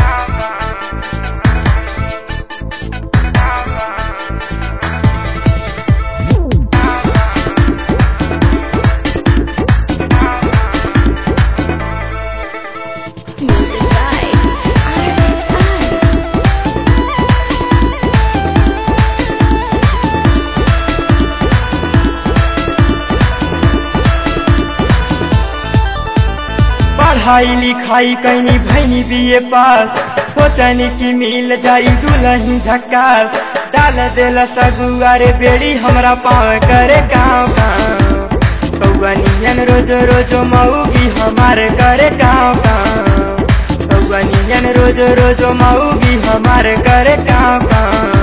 Music by R&I. पढ़ाई लिखाई कैनी भैनी बीए पास सोचनी की मिल जाई दुलही झक्कास डाल देला सगुआरे बेड़ी हमरा पाँव करे गाँव गाँव कौनियन रोज रोज मऊगी हमारे करे गाँव गाँव कौनियन रोज रोज मऊगी हमारे करे गाँव गाँव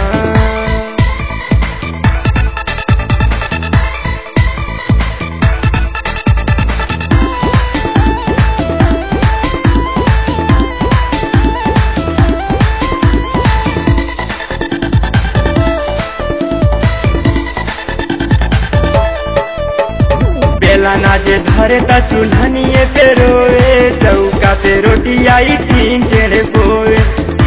बेला ना जे धरे त चूल्हनिए पे रोए चौका पे रोटी आई तीन टेढ़े बोए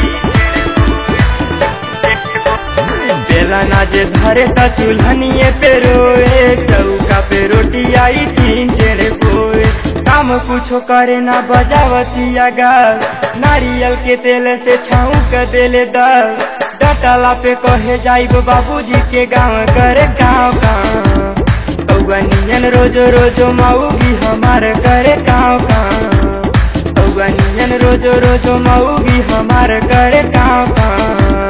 बेला ना जे धरे त चूल्हनिए पे रोए चौका पे रोटी आई तीन टेढ़े बोए काम कुछो करे ना बजावतिया गाल नारियल के तेल से छाऊ के देले दल डटला पे कहे जाइब बाबूजी के गाँव करे गाँव गाँव कौगनियन रोज रोज मऊगी हमार करे गाँव गाँव कौगनियन रोज रोज मऊगी हमार करे गाँव गाँव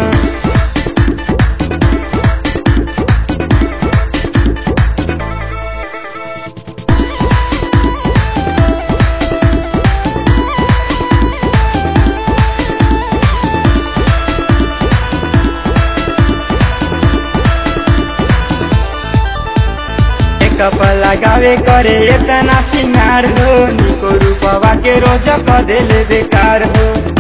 कप लगावे करे इतना सिंगार हो निको रूपवा के रोज क देले बेकार हो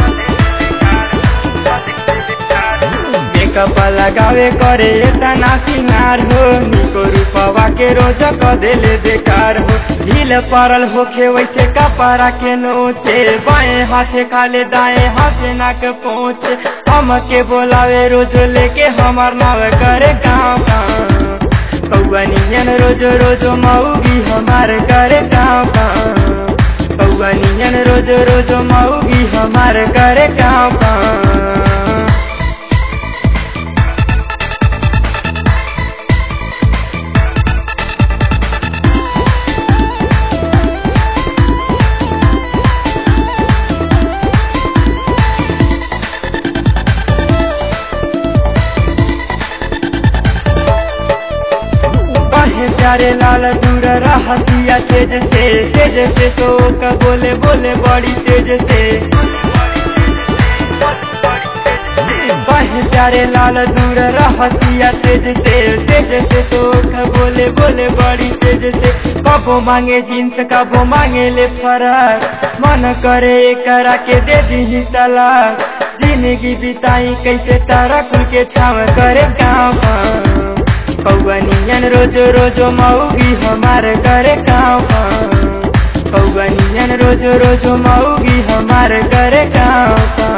मेकअप लगावे करे इतना सिंगार हो निको रूपवा के रोज क देले बेकार हो ढील पड़ल होखे वैसे कपड़ा के नोचे बाएं हाथे खाले दाएं हाथे नाक पहुँचे हम के बोलावे रोज लेके हमार नाव करे गाँव गाँव कौनियन रोज रोज मऊगी हमार करे गाँव गाँव कौनियन रोज रोज मऊगी हमार करे गाँव गाँव कहे प्यारे लाल दूर रहतिया तेज से तेज से तो का बोले बोले बड़ी तेज से कहे प्यारे लाल दूर रहतिया तेज से तेज से तो का बोले बोले बड़ी तेज से कबो मांगे जींस कबो मांगे ले फराक मन करे करा के दे दी तलाक जिंदगी बिताई कैसे तारा कुल के छाव करे गाँव गाँव कौगनियन रोज रोज मऊगी हमार करे गाँव गाँव कौगनियन रोज रोज मऊगी हमार करे गाँव गाँव